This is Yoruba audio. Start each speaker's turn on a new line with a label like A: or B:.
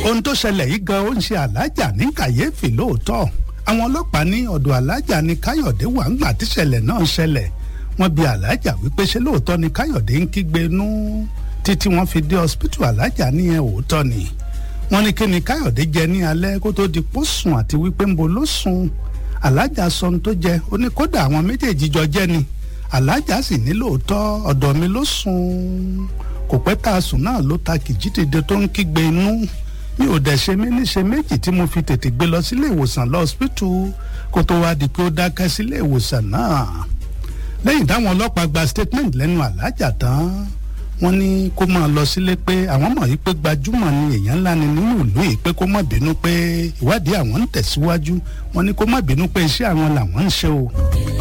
A: ohun tó ṣẹlẹ̀ yìí gan ó ń ṣe alájà ní kàyéfì lóòótọ́ àwọn ọlọ́pàá ní ọ̀dọ̀ alájà ní káyọ̀dé wà ńgbà tíṣẹ̀lẹ̀ náà ṣẹlẹ̀ wọ́n bi alájà wípé ṣé lóòótọ́ ni káyọ̀dé ń kígbe nú títí wọ́n fi dé hospital alájà ní ẹ̀ òótọ́ ni wọ́n ní kí ni káyọ̀dé jẹ ní alẹ́ kó tó di pó sùn àti wípé ń bo ló sùn alájà sọ ohun tó jẹ ó ní kódà àwọn méjèèjì jọ jẹ́ ni alájà sì ní lóòótọ́ ọ̀dọ̀ mi ló sùn kò pẹ́ tá a sùn náà ló ta kìjítìde tó ń kígbe inú mi ò dẹ̀ ṣe mí níṣe méjì tí mo fi tètè gbé lọ sílé ìwòsàn lọ hospital kó tó wá di pé ó dákẹ́ sílé ìwòsàn náà lẹ́yìn táwọn ọlọ́pàá gba statement lẹ́nu alájà tán wọ́n ní kó máa lọ sílé pé àwọn mọ̀ yìí pé gbajúmọ̀ ni èèyàn ńlá ni nínú ìlú yìí pé kó má bínú pé ìwádìí àwọn ń tẹ̀síwájú wọ́n ní kó má bínú pé iṣẹ́ àwọn làwọn ń ṣe o.